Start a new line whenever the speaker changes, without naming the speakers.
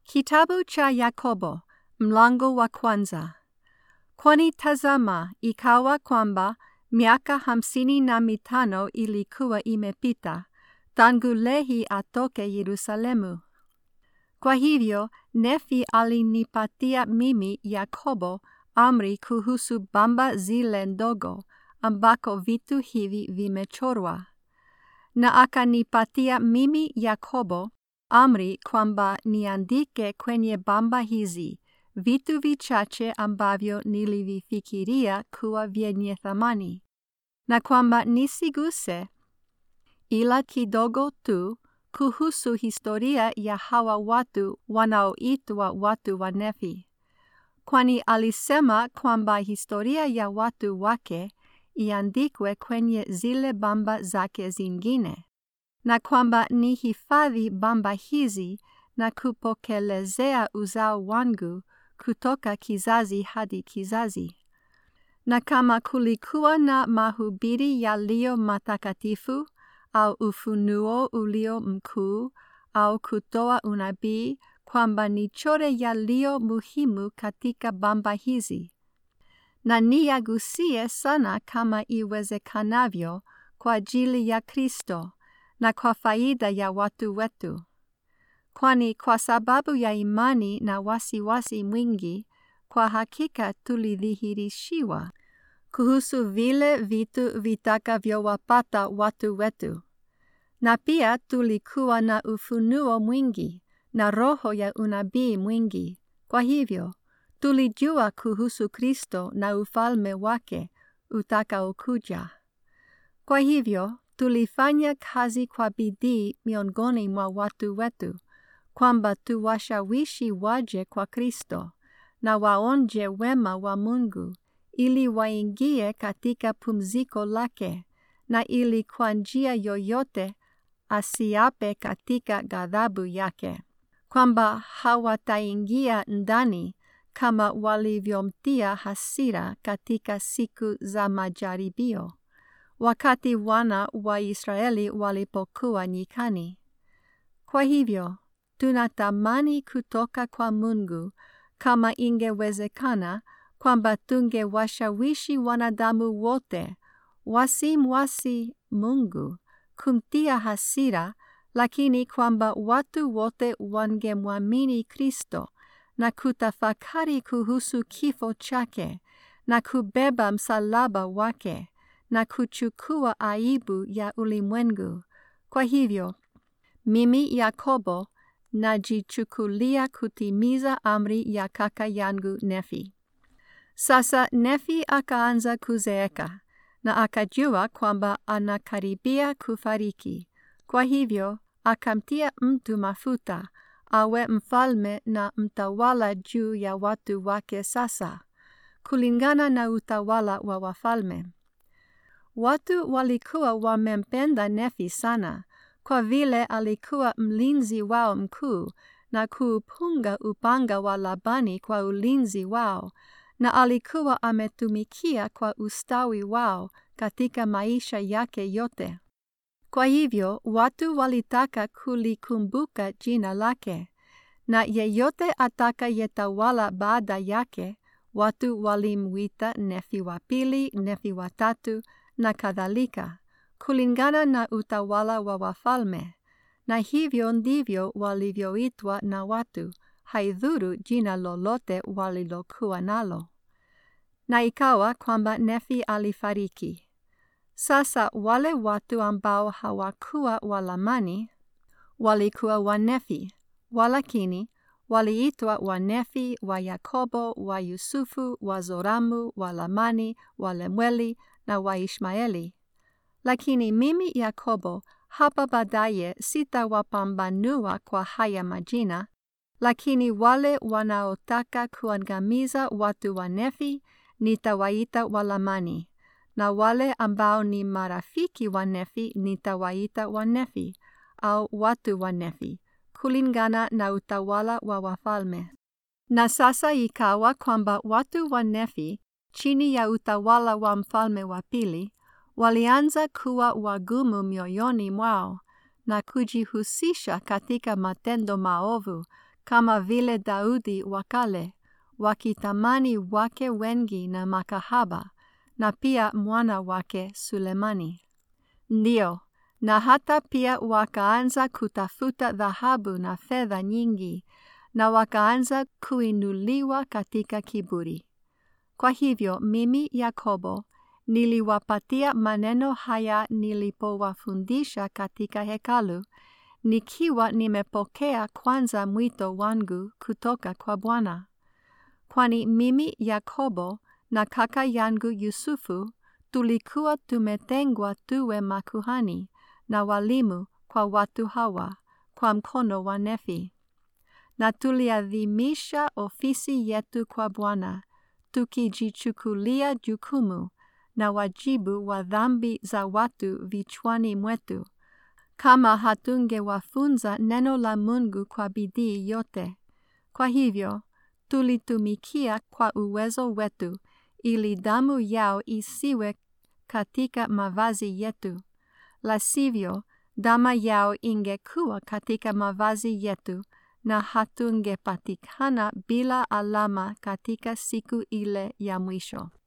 Kitabu cha Yakobo mlango wa kwanza. Kwani tazama, ikawa kwamba miaka hamsini na mitano ilikuwa imepita tangu Lehi atoke Yerusalemu. Kwa hivyo Nefi alinipatia mimi Yakobo amri kuhusu bamba zile ndogo ambako vitu hivi vimechorwa, na akanipatia mimi Yakobo amri kwamba niandike kwenye bamba hizi vitu vichache ambavyo nilivifikiria kuwa vyenye thamani, na kwamba nisiguse ila kidogo tu kuhusu historia ya hawa watu wanaoitwa watu wa Nefi, kwani alisema kwamba historia ya watu wake iandikwe kwenye zile bamba zake zingine na kwamba ni hifadhi bamba hizi na kupokelezea uzao wangu kutoka kizazi hadi kizazi. Na kama kulikuwa na mahubiri yaliyo matakatifu au ufunuo ulio mkuu au kutoa unabii, kwamba nichore yaliyo muhimu katika bamba hizi, na niyagusie sana kama iwezekanavyo kwa ajili ya Kristo na kwa faida ya watu wetu. Kwani kwa sababu ya imani na wasiwasi wasi mwingi, kwa hakika tulidhihirishiwa kuhusu vile vitu vitakavyowapata watu wetu. Na pia tulikuwa na ufunuo mwingi na roho ya unabii mwingi. Kwa hivyo, tulijua kuhusu Kristo na ufalme wake utakaokuja. Kwa hivyo, tulifanya kazi kwa bidii miongoni mwa watu wetu, kwamba tuwashawishi waje kwa Kristo na waonje wema wa Mungu, ili waingie katika pumziko lake, na ili kwa njia yoyote asiape katika ghadhabu yake, kwamba hawataingia ndani kama walivyomtia hasira katika siku za majaribio wakati wana wa Israeli walipokuwa nyikani. Kwa hivyo, tunatamani kutoka kwa Mungu kama ingewezekana kwamba tungewashawishi wanadamu wote wasimwasi Mungu kumtia hasira, lakini kwamba watu wote wangemwamini Kristo na kutafakari kuhusu kifo chake na kubeba msalaba wake na kuchukua aibu ya ulimwengu. Kwa hivyo, mimi Yakobo najichukulia kutimiza amri ya kaka yangu Nefi. Sasa Nefi akaanza kuzeeka na akajua kwamba anakaribia kufariki. Kwa hivyo, akamtia mtu mafuta awe mfalme na mtawala juu ya watu wake sasa, kulingana na utawala wa wafalme. Watu walikuwa wamempenda Nefi sana kwa vile alikuwa mlinzi wao mkuu na kuupunga upanga wa Labani kwa ulinzi wao, na alikuwa ametumikia kwa ustawi wao katika maisha yake yote. Kwa hivyo watu walitaka kulikumbuka jina lake, na yeyote atakayetawala baada yake, watu walimwita Nefi wa pili, Nefi wa tatu na kadhalika, kulingana na utawala wa wafalme, na hivyo ndivyo walivyoitwa na watu, haidhuru jina lolote walilokuwa nalo. Na ikawa kwamba Nefi alifariki. Sasa wale watu ambao hawakuwa Walamani walikuwa Wanefi, walakini waliitwa Wanefi wa Yakobo, wa Yusufu, wa Zoramu, wa Lamani, wa Lemueli na wa Ishmaeli. Lakini mimi Yakobo hapa baadaye sitawapambanua kwa haya majina, lakini wale wanaotaka kuangamiza watu wa Nefi nitawaita Walamani, na wale ambao ni marafiki wa Nefi nitawaita Wanefi au watu wa Nefi, kulingana na utawala wa wafalme. Na sasa ikawa kwamba watu wa Nefi chini ya utawala wa mfalme wa pili walianza kuwa wagumu mioyoni mwao na kujihusisha katika matendo maovu kama vile Daudi wa kale, wakitamani wake wengi na makahaba, na pia mwana wake Sulemani. Ndio, na hata pia wakaanza kutafuta dhahabu na fedha nyingi, na wakaanza kuinuliwa katika kiburi. Kwa hivyo mimi Yakobo niliwapatia maneno haya nilipowafundisha katika hekalu, nikiwa nimepokea kwanza mwito wangu kutoka kwa Bwana. Kwani mimi Yakobo na kaka yangu Yusufu tulikuwa tumetengwa tuwe makuhani na walimu kwa watu hawa kwa mkono wa Nefi. Na tuliadhimisha ofisi yetu kwa Bwana, tukijichukulia jukumu na wajibu wa dhambi za watu vichwani mwetu, kama hatungewafunza neno la Mungu kwa bidii yote. Kwa hivyo, tulitumikia kwa uwezo wetu ili damu yao isiwe katika mavazi yetu, la sivyo damu yao ingekuwa katika mavazi yetu na hatungepatikana bila alama katika siku ile ya mwisho.